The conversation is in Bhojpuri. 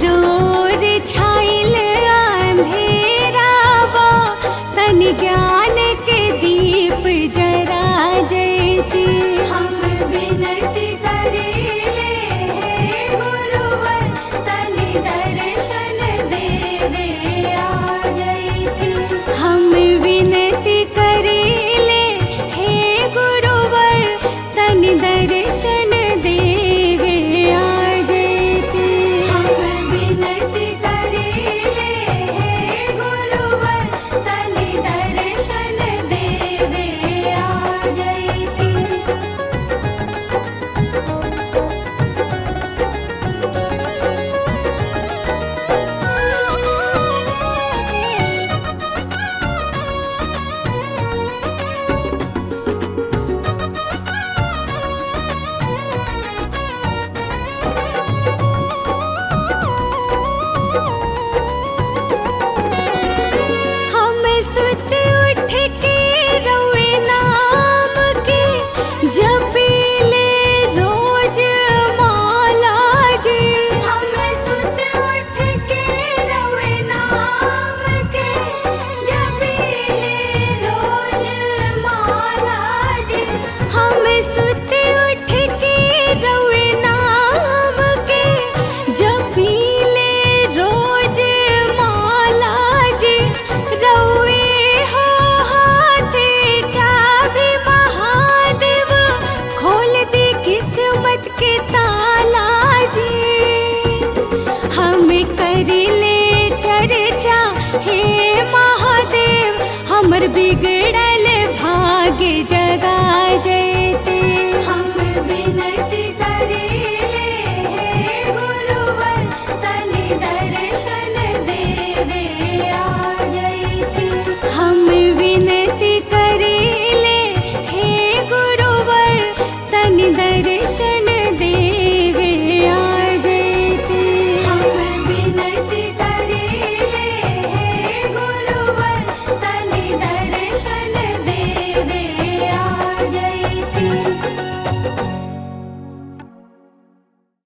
चारों ओर छाइल अंधेरा बा तनि ज्ञान के दीप जरा जयती हम विनती करेले हे गुरुवर तनि दर्शन देवे आ जैती हम विनती करेले हे गुरुवर तनि दर्शन देवे आ जयती हम विनती करेले हे गुरुवर तनि दर्शन देवे आ जैती हम सुत उठ के रोए नाम के जपीले रोज माला जी हम सुत उठ के रोए नाम के जपीले रोज माला जी हम सुत उठ के रोए नाम के जपीले रोज माला जी रोए हो हाथे चाबी महादेव खोल दी किस्मत के ताला जी हम करिले चर्चा हे महादेव हमर बिगड़ल भाग्य जगा जय